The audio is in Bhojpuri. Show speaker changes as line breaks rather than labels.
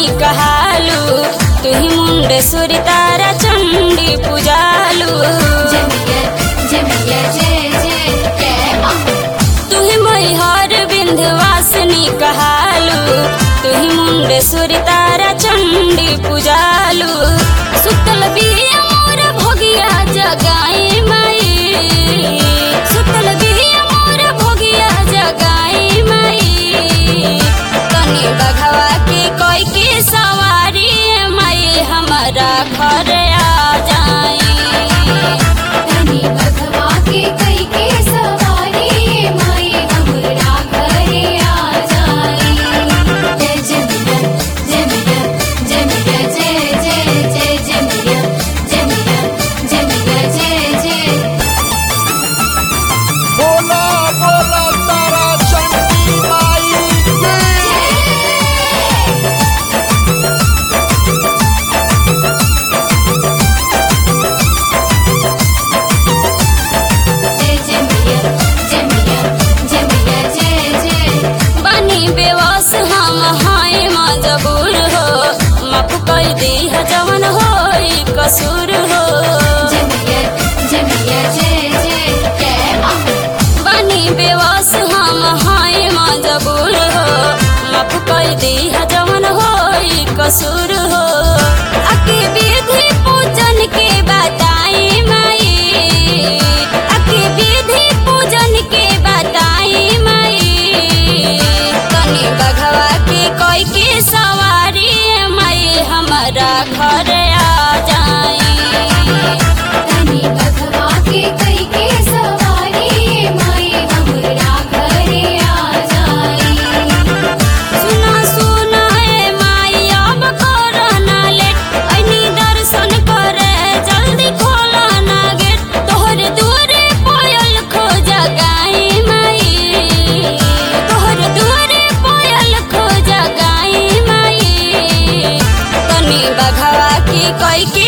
वासनी कहालू तुही मुंडेश्वरी तारा चंडी पूजालू
जमिया जमिया जय जय जय माँ
तुही मैहर विंध्यवासिनी कहालू तुही मुंडेश्वरी तारा चंडी पूजालू सुतल बिया मोर भोगिया जगाई माई सुतल बिया मोर भोगिया जगाई माई तनी बघवा के कोई के सवारी माई हमारा घर आ जाई
तनी बघवा के कई के सवारी माई हमरा घरे आ जाई जय जमिया जमिया जमिया जय जय जय जमिया जमिया जमिया जय जय
बोला बोला तारा चंडी माई की
जय जमिया जमिया जमिया जय जय
बनी बेवस हम हाय मजबूर हो माफ कर दी है जवन हो कसूर हो
जमिया जमिया जय जय जय माँ
बनी बेवस हम हाय मजबूर हो माफ कर दी है जवन हो कसूर हो अके विधि पूजन के बताई माई अके विधि पूजन के बताई माई तनी बघवा के कोई के सवारी माई हमारा घर आ जाई
तनी बघवा के कई के सवारी माई हमरा घरे आ जाई
सुना सुना ए माई अब कोरोना लेट ऐनी दर्शन करे जल्दी खोला ना गेट तोहर दुआरे पायल खो जगाई माई तोहर दुआरे पायल खो जगाई माई तनी बघवा की कोई के